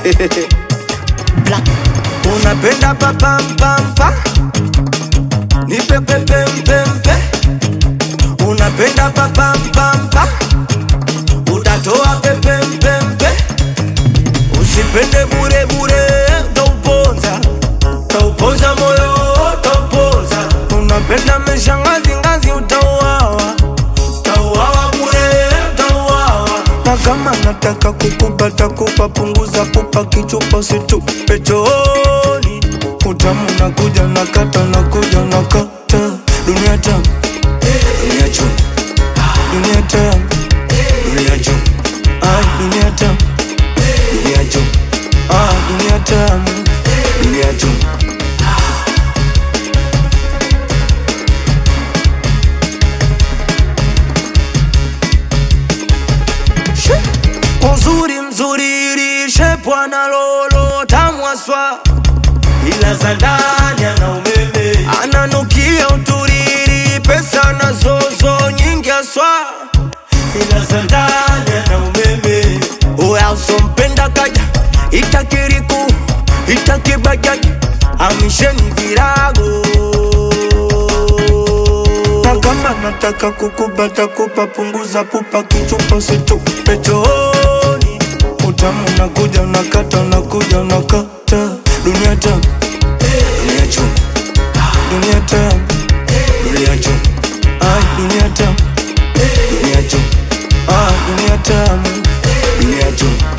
Black. unapenda papampampa nipepepempempe unapenda papampampa utatoa pepempempe usipende burebure tauponza tauponza moyo tauponza unapenda meshangazingazi utauawa tauawa bure tauawa na kama nataka kukupata kupa punguza pupa kichupa situpe chooni utamu nakuja nakata nakuja nakata dunia tamu dunia chum dunia tamu dunia chum ah dunia tamu dunia chum ah dunia tamu dunia chum uzuri mzuri lishe bwana lolo tamwaswa ila za ndani ana umeme ananukia uturiri pesa na zozo nyingi aswa ila za ndani ana umeme uya usompenda kaja itakiriku itakibajaji amisheni virago na kama nataka kukubata kupa punguza pupa kichupa situpe chooni utamu nakuja nakata nakuja nakata dunia tamu dunia chum dunia tamu dunia chum ah dunia tamu dunia chum ah dunia tamu dunia chum